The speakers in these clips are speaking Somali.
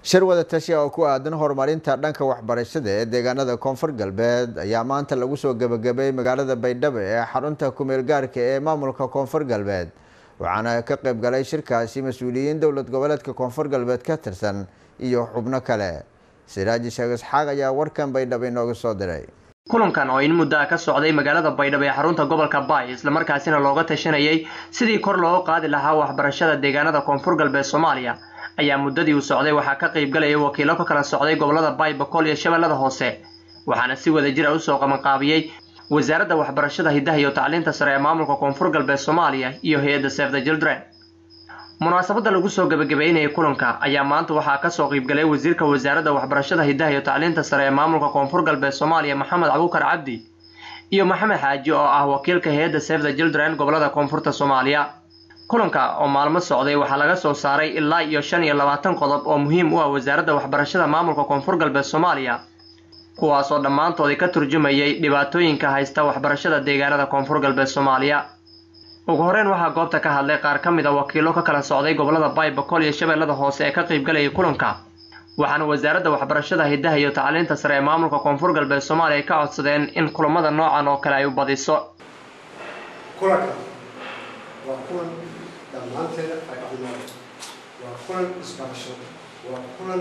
shir wada tashi oo ku aadan horumarinta dhanka waxbarashada ee deegaanada koonfur galbeed ayaa maanta lagu soo gebagabeeyey magaalada baydhabo ee xarunta kumeel gaarka ee maamulka koonfur galbeed waxaana ka qayb galay shirkaasi mas-uuliyiin dowlad goboleedka koonfur galbeed ka tirsan iyo xubno kale siraaji sheekh isxaaq ayaa warkan baydhabo inooga soo diray kulankan oo in muddo ah ka socday magaalada baydhabo ee xarunta gobolka baay islamarkaasina looga tashanayay sidii kor looga qaadi lahaa waxbarashada deegaanada koonfur galbeed soomaaliya ayaa muddadii uu socday waxaa ka qayb galaya wakiilo ka kala socday gobolada baay bakool iyo shabeellada hoose waxaana si wada jira usoo qabanqaabiyey wasaaradda waxbarashada hiddaha iyo tacliinta sare ee maamulka koonfur galbeed soomaaliya iyo hay-adda save the children munaasabadda lagu soo gebagabeynayay kulanka ayaa maanta waxaa kasoo qaybgalay wasiirka wasaaradda waxbarashada hiddaha iyo tacliinta sare ee maamulka koonfur galbeed soomaaliya maxamed cabukar cabdi iyo maxamed xaaji oo ah wakiilka hay-adda save the children gobolada koonfurta soomaaliya kulanka oo maalmo socday waxaa laga soo saaray ilaa iyo shan iyo labaatan qodob oo muhiim u ah wasaaradda waxbarashada maamulka koonfur galbeed soomaaliya kuwaas oo dhammaantoodii ka turjumayay dhibaatooyinka haysta waxbarashada deegaanada koonfur galbeed soomaaliya ugu horeyn waxaa goobta ka hadlay qaar ka mid a wakiilo ka kala socday gobolada baay bakool iyo shabeellada hoose ee ka qaybgalayay kulanka waxaana wasaaradda waxbarashada hiddaha iyo tacliinta sare ee maamulka koonfur galbeed soomaaliya ka codsadeen in kulamada noocan oo kale ay u badiso kulanka waa kulan dhammaanteeda ay cunaan waa kulan isbarasho waa kulan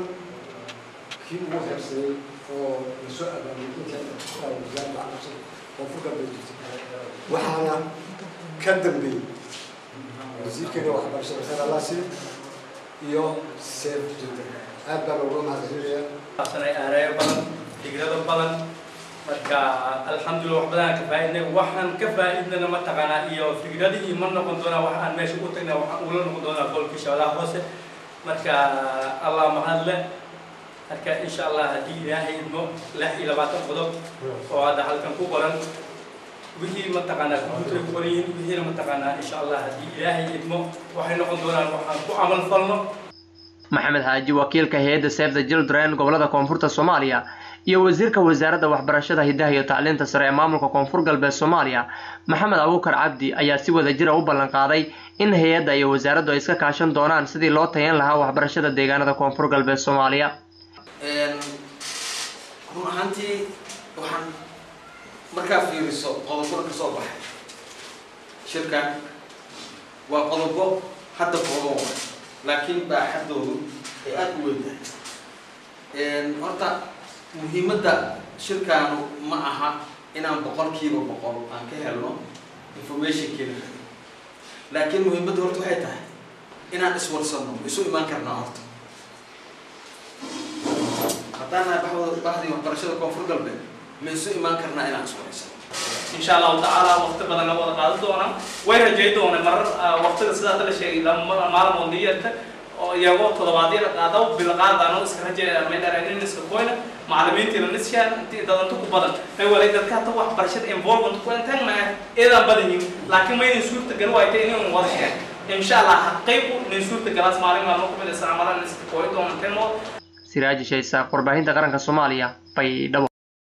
kii ugu heersanay oo lasoo abaabiyay inta wasaaradda waxbarashada koonfur galbeed jirta waxaana ka dambeeyey wasiirkeena waxbarashada xeer alaasi iyo seef jirta aad baa looga mahadcelinayaa sanay aareeyo badan fikrado badan marka alxamdulillah wax badan ka faaidnay waxaan ka faaidnana mataqaanaa iyo fikradihii ma noqon doonaa wax aan meesha u tagna waxaan ula noqon doonaa golkii shabeellaha hoose marka allah mahad leh marka insha allah haddii ilaahay idmo lix iyo labaatan qodob oo hadda halkan ku qoran wixii mataqaanaa computer ku qoran yihiin wixiina mataqaanaa insha allah haddii ilaahay idmo waxay noqon doonaan waxaan ku camal falno maxamed xaaji wakiilka hay-adda save the children gobolada koonfurta soomaaliya iyo wasiirka wasaaradda waxbarashada hiddaha iyo tacliinta sare ee maamulka koonfur galbeed soomaaliya maxamed abukar cabdi ayaa si wada jira u ballan qaaday in hay-adda iyo wasaaraddu ay iska kaashan doonaan sidii loo tayan lahaa waxbarashada deegaanada koonfur galbeed soomaaliya run ahaantii waxaan markaa fiiriso qodobada ka soo baxay shirkan waa qodobo hadda kooban wa laakiin baaxadoodu ay aada u weyntahay horta muhiimadda shirkaanu ma aha inaan boqolkiiba boqol aan ka helno informationkeena laakiin muhiimadda horta waxay tahay inaan iswarsanno isu imaan karnaa horta haddaan nahay baxdooda baxdii waxbarashada koonfur galbeed ma isu imaan karnaa inaan iswarsano insha allahu tacaala waqti badan la wada qaadan doonaa way rajay doonay marar waqtiga sidaas la sheegay maalmood niyarta oo iyagoo toddobaadyada qaado bil qaadano iska rajay maydharaanin iska koyna macallimiintiina nishaan intii dadanto ku badan may walay dadka hata waxbarashada involvement ku intaan ma eedaan badan yihin laakiin maynin suurta gal waaytay inay wada sheeg insha allah qaybu nin suurta galaas maalin maalmo kumid isticmaalaan iska koy doonanteen siraaji shaysaaq warbaahinta qaranka soomaaliya baydhabo